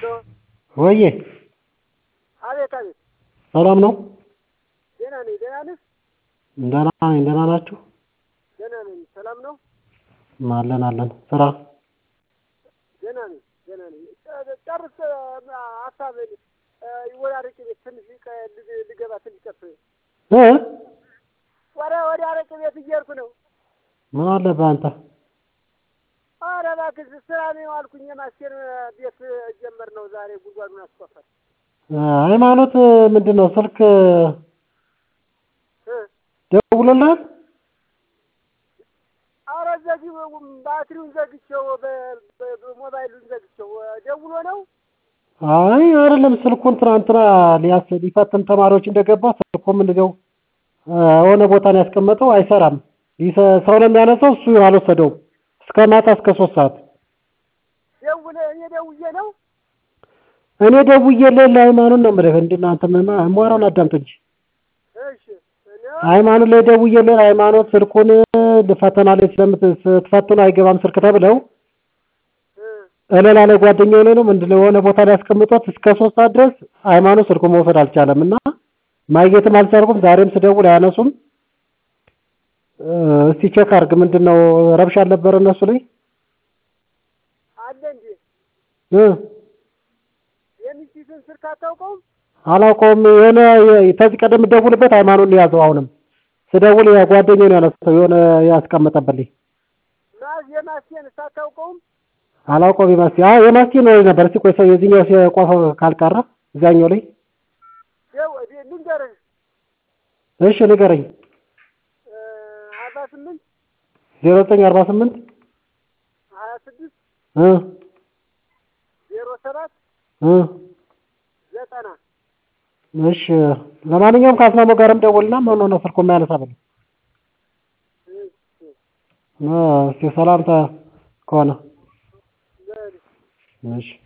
ወዬ አቤት አቤት ሰላም ነው? ደህና ነኝ ደህና ነህ ደህና ነኝ ደህና ናችሁ? ደህና ነኝ ሰላም ነው አለን አለን ስራ ደህና ነኝ ደህና ነኝ ጨርስ ሀሳብህን ወደ አረቄ ቤት ትንሽ ልገባ ትንሽ ቀፍ እ ወደ ወደ አረቄ ቤት እየሄድኩ ነው ምን አለብህ አንተ? ኧረ እባክህ ስራ ነው አልኩኝ የማስቴር ቤት ጀመር ነው ዛሬ ጉድጓዱን አስቆፈር ሃይማኖት ምንድን ነው ስልክ ደውሎልሃል? ኧረ ዘጊ ባትሪውን ዘግቼው ሞባይሉን ዘግቼው ደውሎ ነው አይ አይደለም ስልኩን ትናንትና ሊያስ ሊፈትን ተማሪዎች እንደገባ ስልኩም እንደው የሆነ ቦታ ነው ያስቀመጠው አይሰራም ሰው ነው የሚያነሳው እሱ አልወሰደውም እስከ ማታ እስከ ሶስት ሰዓት ደውለ እኔ ደውዬ ነው እኔ ደውዬልህ ለሃይማኖት ነው የምልህ እንደ እናንተ የማወራውን አዳምጥ እንጂ እሺ ሃይማኖት ላይ ደውዬልህ ሃይማኖት ስልኩን ፈተና ላይ ስትፈትኑ አይገባም ስልክ ተብለው እለላ ላይ ጓደኛዬ ላይ ነው ምንድን ነው የሆነ ቦታ ላይ አስቀምጦት እስከ ሶስት ሰዓት ድረስ ሃይማኖት ስልኩን መውሰድ አልቻለም እና ማግኘትም አልቻልኩም ዛሬም ስደውል አያነሱም እስቲ ቼክ አድርግ ምንድን ነው ረብሻ አልነበረ እነሱ ላይ አለ እንዴ እ የሚስትን ስልክ አታውቀውም አላውቀውም የሆነ ከዚህ ቀደም የምደውልበት ሃይማኖት ነው የያዘው አሁንም ስደውል ጓደኛዬ ነው ያነሳው የሆነ ያስቀመጠብልኝ ማዝ የማስቴን ሳታውቀውም አላውቀውም የማስቴ አይ የማስቴ ነው ነበር እስቲ ቆይ ሰው የዚህኛው ሲቆፈው ካልቀረ እዛኛው ላይ ልንገርህ እሺ ንገረኝ አርባ ስምንት ዜሮ ዘጠኝ አርባ ስምንት ሀያ ስድስት እ ዜሮ ሰባት እ ዘጠና እሺ ለማንኛውም ከአስማማው ጋርም ደውልና ምን ሆነ ስልኩ የማያነሳ በለው እስኪ ሰላምታ ከሆነ እሺ